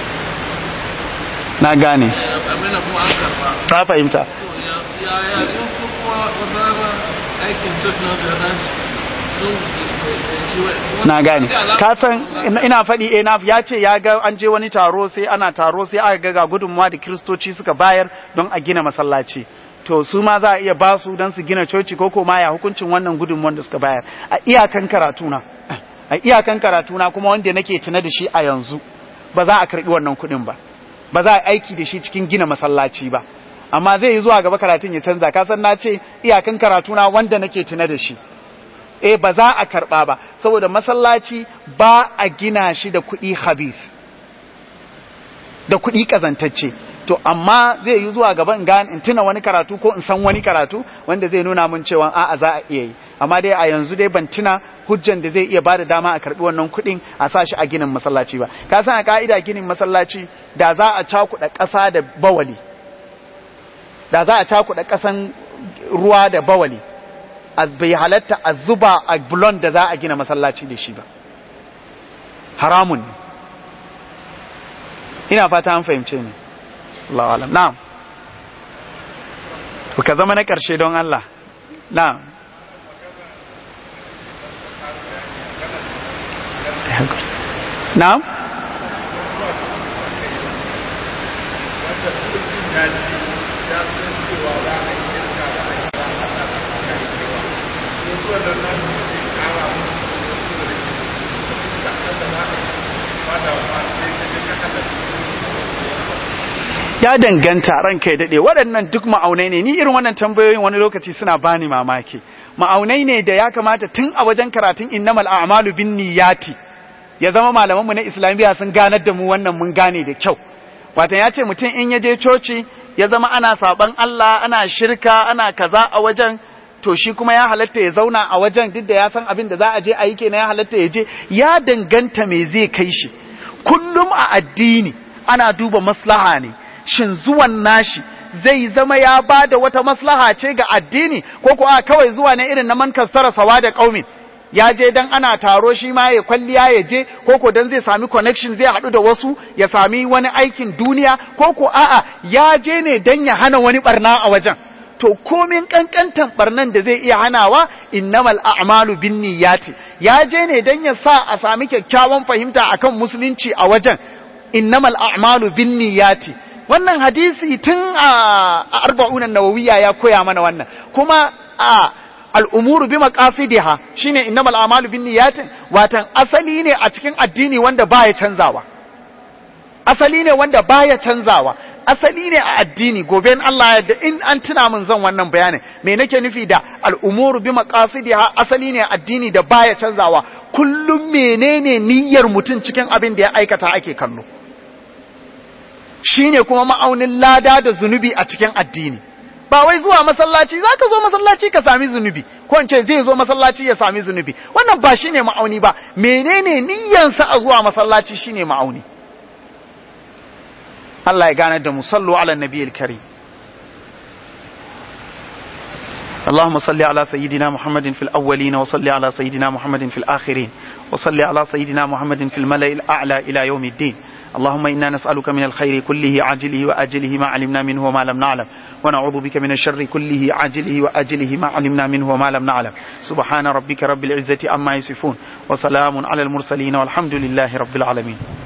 na gane abin da kuma an karba ta fahimta ya ya in su kuma wata rana aikin church nasu ya tashi sun na gane ka san ina faɗi eh na ya ce ya ga an je wani taro sai ana taro sai aka ga ga gudunmuwa da kiristoci suka bayar don a gina masallaci to su ma za a iya ba su don su gina coci ko ko ma ya hukuncin wannan gudunmuwan da suka bayar a iyakan karatuna a iyakan karatuna kuma wanda nake tuna da shi a yanzu ba za a karbi wannan kuɗin ba ba za a aiki da shi cikin gina masallaci ba amma zai yi zuwa gaba karatun ya canza ka san na ce iyakan karatuna wanda nake tuna da shi eh ba za a karba ba saboda masallaci ba a gina shi da kuɗi habib da kuɗi kazantacce to amma zai yi zuwa gaba in gane in tuna wani karatu ko in san wani karatu wanda zai nuna mun cewa a'a za a iya yi amma dai a yanzu dai ban tuna hujjan da zai iya bada dama a karbi wannan kuɗin a sa shi a ginin masallaci ba ka san a ka'ida ginin masallaci da za a cakuɗa ƙasa da bawali da za a cakuɗa ƙasan ruwa da bawali bai halatta a zuba a bulon da za a gina masallaci da shi ba haramun ne ina fata an fahimce ni Allah alam na'am to ka zama na ƙarshe don Allah na'am na'am ya danganta ranka ya daɗe waɗannan duk ma'aunai ne ni irin wannan tambayoyin wani lokaci suna bani mamaki ma'aunai ne da ya kamata tun a wajen karatun innamal a'malu bin niyyati ya zama malamanmu na islamiyya sun ganar da mu wannan mun gane da kyau watan ya ce mutum in ya je coci ya zama ana saban Allah ana shirka ana kaza a wajen to shi kuma ya halatta ya zauna a wajen duk da ya san abin da za a je a yi kenan ya halatta ya je ya danganta me zai kai shi kullum a addini ana duba maslaha ne shin zuwan nashi zai zama ya ba da wata maslaha ce ga addini ko kuwa kawai zuwa ne irin na man kassara sawa da kaumin ya je dan ana taro shi ma ya kwalliya ya je ko ko dan zai sami connection zai haɗu da wasu ya sami wani aikin duniya ko ko a'a ya je ne dan ya hana wani barna a wajen to komin kankantan barnan da zai iya hanawa innamal a'malu binniyati ya je ne dan ya sa a sami kyakkyawan fahimta akan musulunci a wajen innamal a'malu binniyati wannan hadisi tun a arba'un nawawiya ya koya mana wannan kuma a al'umuru bi maqasidiha shine innamal a'malu binniyati watan asali ne a cikin addini wanda baya canzawa asali ne wanda baya canzawa asali ne a addini gobe in Allah yadda in an tuna min zan wannan bayanin me nake nufi da al'umuru bi maqasidiha asali ne a addini da baya canzawa kullum menene niyyar mutum cikin abin da ya aikata ake kallo shine kuma ma'aunin lada da zunubi a cikin addini ba wai zuwa masallaci za ka zo masallaci ka sami zunubi ko in ce zai zo masallaci ya sami zunubi wannan ba shine ma'auni ba menene niyyansa a zuwa masallaci shine ma'auni Allah ya gane da mu sallu ala nabiyil karim اللهم صل على سيدنا محمد في الأولين وصل على سيدنا محمد في الآخرين وصل على سيدنا محمد في الملأ الأعلى إلى يوم الدين اللهم إنا نسألك من الخير كله عاجله وآجله ما علمنا منه وما لم نعلم ونعوذ بك من الشر كله عاجله وآجله ما علمنا منه وما لم نعلم سبحان ربك رب العزة أما يصفون وسلام على المرسلين والحمد لله رب العالمين